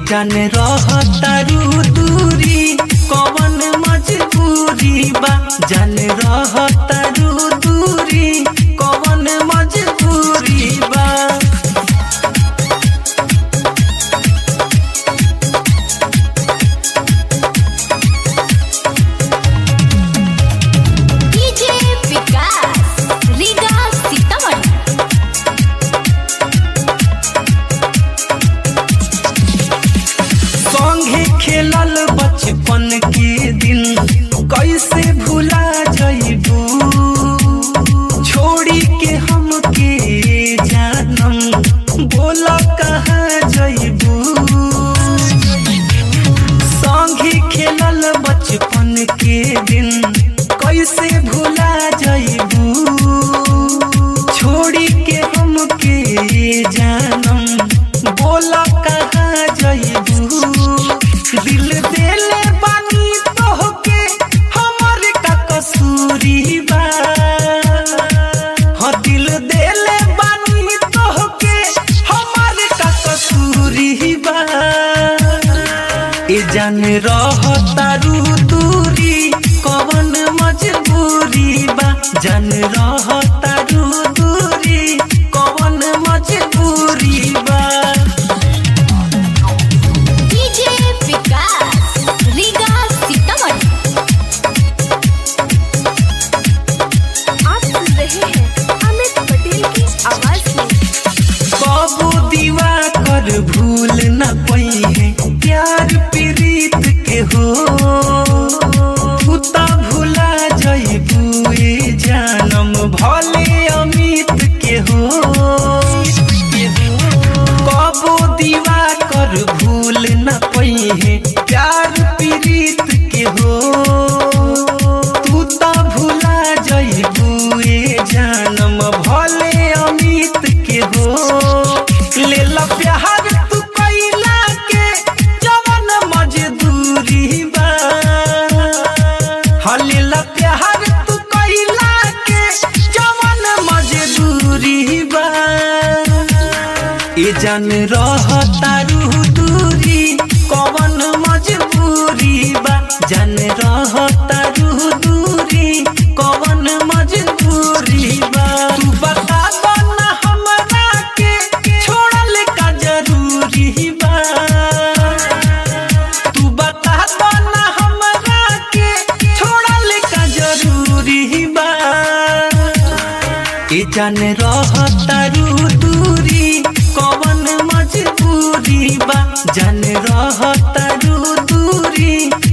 जान रहतारू दूरी कवन मजबूरी बा जान रहतारू दूरी कवन मजबूरी बा डीजे विकास रीगा सीतामढ़ी संगे खेलल बचपन के दिन कैसे भुला जइबू छोड़ी के हम के जानम बोल कहाँ जइबू संगे खेलल बचपन के दिन कैसे भुला जइबू छोड़ी के हम के जानम बोल कहाँ जइबू दिल देले बानी तोहके हमर का कसूरी बा हाँ दिल देले बानी तोहके हमर का कसूरी बा ए जान रहतारू दूरी कवन मजबूरी बा जान रहतारू दूरी कवन मजबूरी बा डीजे विकास रीगा सीतामढ़ी आप सुन रहे हैं अमित पटेल की आवाज में बाबू दीवा कर भूल न पई है प्यार प्रीत के हो भूता भुला जइबू ए जानम भले अमित के हो बाबू दीवा कर भूल न पई है प्यार प्रीत के हो तू त भुला जइबू ए जानम भले अमित के हो ले ला प्यार तू कैला के जवन मजदूरी बा हाँ ले ला प्यार तू कैला के जवन मजदूरी बा ए जान रहतारू दूरी कवन मजबूरी बा जान रहतारू दूरी कवन मजबूरी बा तू बता दो ना हमरा के छोड़ल का जरूरी बा तू बता दो ना हमरा के छोड़ल का जरूरी बा ए जान रहतारू दूरी कवन मजबूरी बा जान रहतारू दूरी